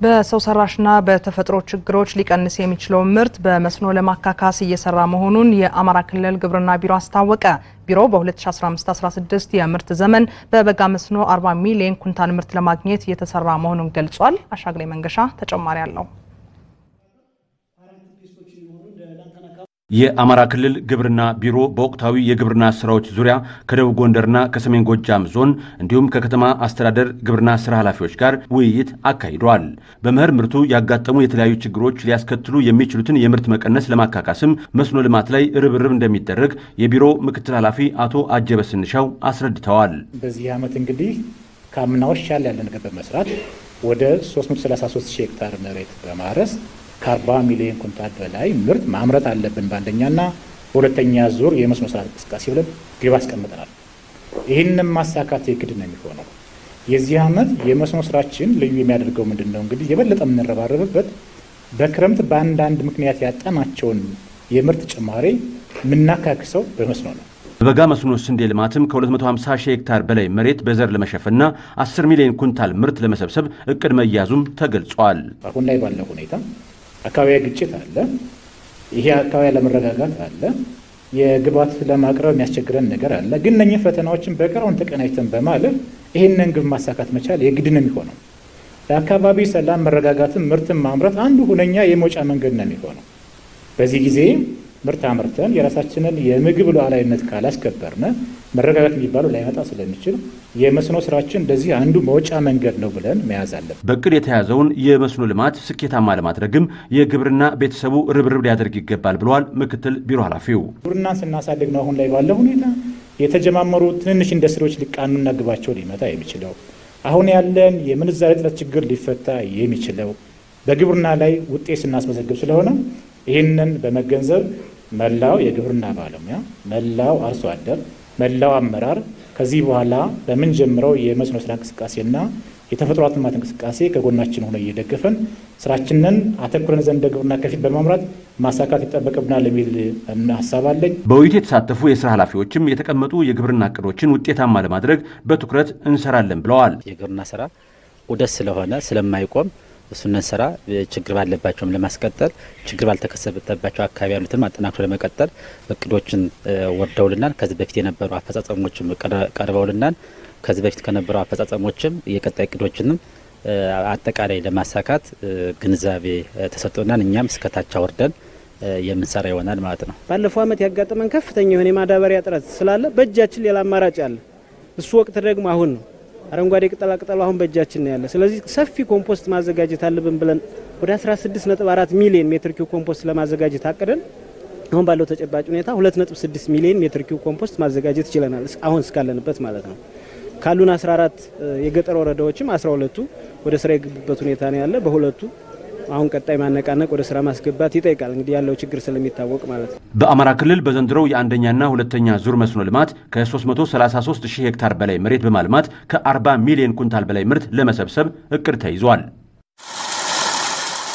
በሰው ሰራሽና በተፈጥሮ ችግሮች ሊቀንስ የሚችለውን ምርት በመስኖ ለማካካስ እየሰራ መሆኑን የአማራ ክልል ግብርና ቢሮ አስታወቀ። ቢሮው በ2015/16 የምርት ዘመን በበጋ መስኖ 40 ሚሊዮን ኩንታል ምርት ለማግኘት እየተሰራ መሆኑን ገልጿል። አሻግሬ መንገሻ ተጨማሪ አለው። የአማራ ክልል ግብርና ቢሮ በወቅታዊ የግብርና ስራዎች ዙሪያ ከደቡብ ጎንደርና ከሰሜን ጎጃም ዞን እንዲሁም ከከተማ አስተዳደር ግብርና ስራ ኃላፊዎች ጋር ውይይት አካሂዷል። በመኸር ምርቱ ያጋጠሙ የተለያዩ ችግሮች ሊያስከትሉ የሚችሉትን የምርት መቀነስ ለማካካስም መስኖ ልማት ላይ ርብርብ እንደሚደረግ የቢሮ ምክትል ኃላፊ አቶ አጀበ ስንሻው አስረድተዋል። በዚህ ዓመት እንግዲህ ከአምናዎች ሻል ያለ ነገር በመስራት ወደ 333 ሺህ ሄክታር መሬት በማረስ ከ40 ሚሊዮን ኩንታል በላይ ምርት ማምረት አለብን በአንደኛና በሁለተኛ ዙር የመስኖ ስራ እንቅስቃሴ ብለን ግብ አስቀምጠናል። ይህንም ማሳካት የግድ ነው የሚሆነው። የዚህ ዓመት የመስኖ ስራችን ልዩ የሚያደርገው ምንድን ነው? እንግዲህ የበለጠ የምንረባረብበት በክረምት በአንዳንድ ምክንያት ያጣናቸውን የምርት ጭማሬ የምናካክሰው በመስኖ ነው። በበጋ መስኖ ስንዴ ልማትም ከ250 ሺህ ሄክታር በላይ መሬት በዘር ለመሸፈንና 10 ሚሊዮን ኩንታል ምርት ለመሰብሰብ እቅድ መያዙም ተገልጿል። አሁን ላይ ባለው ሁኔታ አካባቢያዊ ግጭት አለ። ይሄ አካባቢ ለመረጋጋት አለ። የግብዓት ለማቅረብ የሚያስቸግረን ነገር አለ። ግን እነኚህ ፈተናዎችን በቀረውን ተቀናጅተን በማለፍ ይህንን ግብ ማሳካት መቻል የግድ ነው የሚሆነው። ለአካባቢ ሰላም መረጋጋትን ምርትን ማምረት አንዱ ሁነኛ የመውጫ መንገድ ነው የሚሆነው። በዚህ ጊዜ ምርት አምርተን የራሳችንን የምግብ ሉዓላዊነት ካላስከበርነ መረጋጋት የሚባለው ላይመጣ ስለሚችል የመስኖ ስራችን እንደዚህ አንዱ መውጫ መንገድ ነው ብለን መያዝ አለን። በእቅድ የተያዘውን የመስኖ ልማት ስኬታማ ለማድረግም የግብርና ቤተሰቡ ርብርብ ሊያደርግ ይገባል ብለዋል ምክትል ቢሮ ኃላፊው። ግብርናን ስናሳድግ ነው አሁን ላይ ባለው ሁኔታ የተጀማመሩ ትንንሽ ኢንዱስትሪዎች ሊቃኑና ግባቸው ሊመታ የሚችለው አሁን ያለን የምንዛሬ እጥረት ችግር ሊፈታ የሚችለው በግብርና ላይ ውጤት ስናስመዘግብ ስለሆነ ይህንን በመገንዘብ መላው የግብርና ባለሙያ፣ መላው አርሶ አደር፣ መላው አመራር ከዚህ በኋላ በምንጀምረው የመስኖ ስራ እንቅስቃሴና የተፈጥሮ ሀብት ልማት እንቅስቃሴ ከጎናችን ሆነ እየደገፈን ስራችንን አተኩረን ዘንድ ግብርና ከፊት በማምራት ማሳካት ይጠበቅብናል የሚል ሀሳብ አለኝ። በውይይቱ የተሳተፉ የስራ ኃላፊዎችም የተቀመጡ የግብርና እቅዶችን ውጤታማ ለማድረግ በትኩረት እንሰራለን ብለዋል። የግብርና ስራ ዑደት ስለሆነ ስለማይቆም እሱንን ስራ ችግር ባለባቸውም ለማስቀጠል ችግር ባልተከሰተባቸው አካባቢ ያሉትን አጠናክሮ ለመቀጠል እቅዶችን ወርደውልናል። ከዚህ በፊት የነበሩ አፈጻጸሞችም ቀርበውልናል። ከዚህ በፊት ከነበሩ አፈጻጸሞችም የቀጣይ እቅዶችንም አጠቃላይ ለማሳካት ግንዛቤ ተሰጥቶናል። እኛም እስከታች አወርደን የምንሰራ ይሆናል ማለት ነው። ባለፈው ዓመት ያጋጠመን ከፍተኛ የሆነ የማዳበሪያ እጥረት ስላለ በእጃችን ሌላ አማራጭ አለ። እሱ ወቅት ደግሞ አሁን ነው። አረንጓዴ ቅጠላ ቅጠሉ አሁን በእጃችን ነው ያለ። ስለዚህ ሰፊ ኮምፖስት ማዘጋጀት አለብን ብለን ወደ 16.4 ሚሊዮን ሜትር ኪው ኮምፖስት ለማዘጋጀት አቅደን አሁን ባለው ተጨባጭ ሁኔታ 2.6 ሚሊዮን ሜትር ኪው ኮምፖስት ማዘጋጀት ይችለናል። አሁን እስካለንበት ማለት ነው። ካሉን 14 የገጠር ወረዳዎችም 12ቱ ወደ ስራ የገቡበት ሁኔታ ነው ያለ። በሁለቱ አሁን ቀጣይ ማነቃነቅ ወደ ስራ ማስገባት ይጠይቃል። እንግዲህ ያለው ችግር ስለሚታወቅ ማለት ነው። በአማራ ክልል በዘንድሮው የአንደኛና ሁለተኛ ዙር መስኖ ልማት ከ333 ሺህ ሄክታር በላይ መሬት በማልማት ከ40 ሚሊዮን ኩንታል በላይ ምርት ለመሰብሰብ እቅድ ተይዟል።